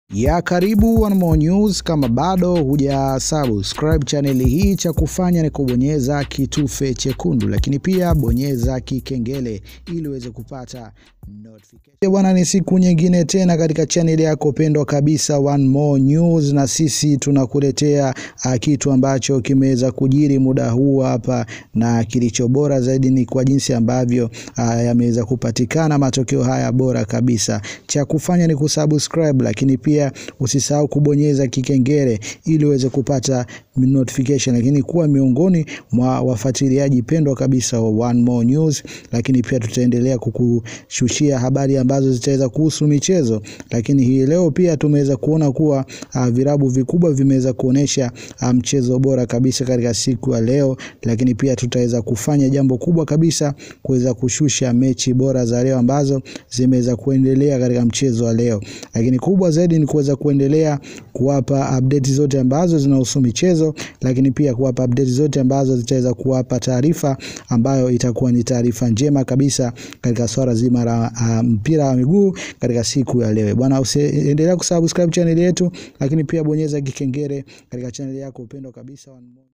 ya karibu One More News. Kama bado huja subscribe channel hii, cha kufanya ni kubonyeza kitufe chekundu, lakini pia bonyeza kikengele ili uweze kupata notification. Bwana, ni siku nyingine tena katika channel yako pendwa kabisa One More News, na sisi tunakuletea uh, kitu ambacho kimeweza kujiri muda huu hapa, na kilicho bora zaidi ni kwa jinsi ambavyo uh, yameweza kupatikana matokeo haya bora kabisa. Cha kufanya ni kusubscribe, lakini pia usisahau kubonyeza kikengele ili uweze kupata notification, lakini kuwa miongoni mwa wafuatiliaji pendwa kabisa wa One More News. Lakini pia tutaendelea kukushushia habari ambazo zitaweza kuhusu michezo, lakini hii leo pia tumeweza kuona kuwa uh, virabu vikubwa vimeweza kuonesha uh, mchezo bora kabisa katika siku ya leo, lakini pia tutaweza kufanya jambo kubwa kabisa kuweza kushusha mechi bora za leo ambazo zimeweza kuendelea katika mchezo wa leo, lakini kubwa zaidi ni kuweza kuendelea kuwapa update zote ambazo zinahusu michezo, lakini pia kuwapa update zote ambazo zitaweza kuwapa taarifa ambayo itakuwa ni taarifa njema kabisa katika swala zima la uh, mpira wa miguu katika siku ya leo. Bwana, usiendelea kusubscribe channel yetu, lakini pia bonyeza kikengele katika channel yako upendo kabisa One More.